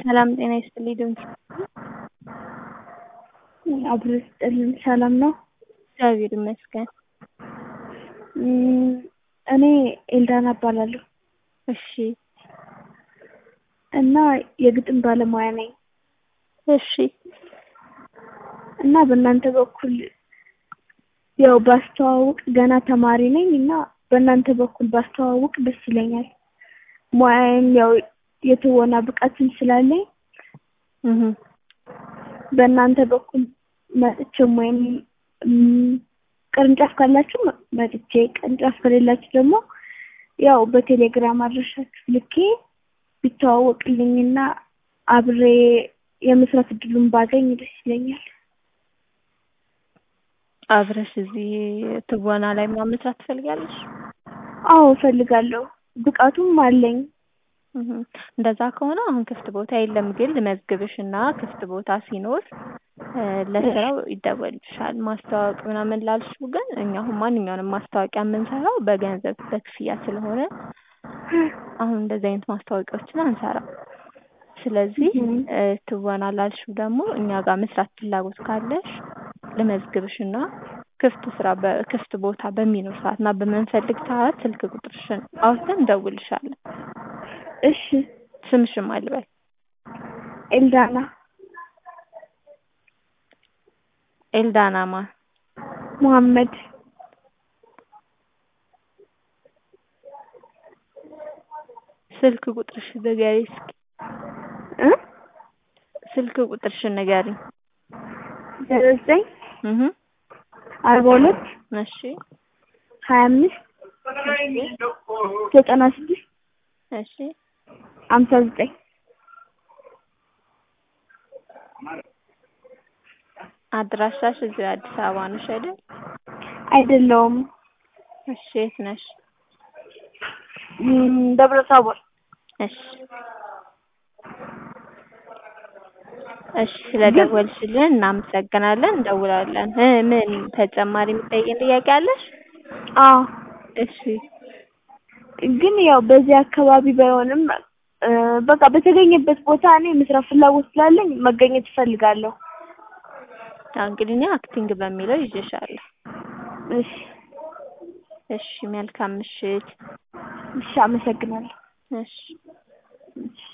ሰላም ጤና ይስጥልኝ ድምፅ አብሮ ይስጥልን ሰላም ነው? እግዚአብሔር ይመስገን። እኔ ኤልዳና እባላለሁ እሺ እና የግጥም ባለሙያ ነኝ እሺ እና በእናንተ በኩል ያው ባስተዋውቅ ገና ተማሪ ነኝ እና በእናንተ በኩል ባስተዋውቅ ደስ ይለኛል። ሙያዬም ያው የትወና ብቃትም ስላለኝ እህ በእናንተ በኩል መጥቼም ወይም ቅርንጫፍ ካላችሁ መጥቼ ቅርንጫፍ ከሌላችሁ ደግሞ ያው በቴሌግራም አድራሻችሁ ልኬ ቢተዋወቅልኝና አብሬ የመስራት እድሉን ባገኝ ደስ ይለኛል። አብረሽ እዚህ ትወና ላይ ምናምን መስራት ትፈልጊያለሽ? አዎ እፈልጋለሁ። ብቃቱም አለኝ። እህ እንደዛ ከሆነ አሁን ክፍት ቦታ የለም፣ ግን ልመዝግብሽና ክፍት ቦታ ሲኖር ለስራው ይደወልልሻል። ማስተዋወቅ ምናምን ላልሽው ግን እኛ አሁን ማንኛውንም ማስታወቂያ የምንሰራው በገንዘብ በክፍያ ስለሆነ አሁን እንደዚህ አይነት ማስታወቂያዎችን አንሰራም። ስለዚህ ትወና ላልሽው ደግሞ እኛ ጋር መስራት ፍላጎት ካለሽ ልመዝግብሽና ክፍት ስራ በክፍት ቦታ በሚኖር ሰዓት እና በምንፈልግ ሰዓት ስልክ ቁጥርሽን አውጥተን እንደውልሻለን። እሺ ስምሽን ማን ልበል? ኤልዳና ኤልዳና ማን? መሐመድ ስልክ ቁጥርሽን ንገሪኝ እስኪ። እ ስልክ ቁጥርሽን ንገሪኝ። ዜሮ ዘጠኝ እህ አርባ ሁለት እሺ ሀያ አምስት ዘጠና ስድስት እሺ ሀምሳ ዘጠኝ አድራሻሽ እዚሁ አዲስ አበባ ነሽ አይደል? አይደለውም እሺ የት ነሽ? ደብረ ታቦር እሺ እሺ ስለደወልሽልን እናመሰግናለን። እንደውላለን። እ ምን ተጨማሪ የምትጠይቂን ጥያቄ አለሽ? አዎ እሺ ግን ያው በዚህ አካባቢ ባይሆንም በቃ በተገኘበት ቦታ እኔ መስራት ፍላጎት ስላለኝ መገኘት እፈልጋለሁ። ያው እንግዲህ እኔ አክቲንግ በሚለው ይዤሻለሁ። እሺ እሺ መልካም ምሽት። እሺ አመሰግናለሁ። እሺ እሺ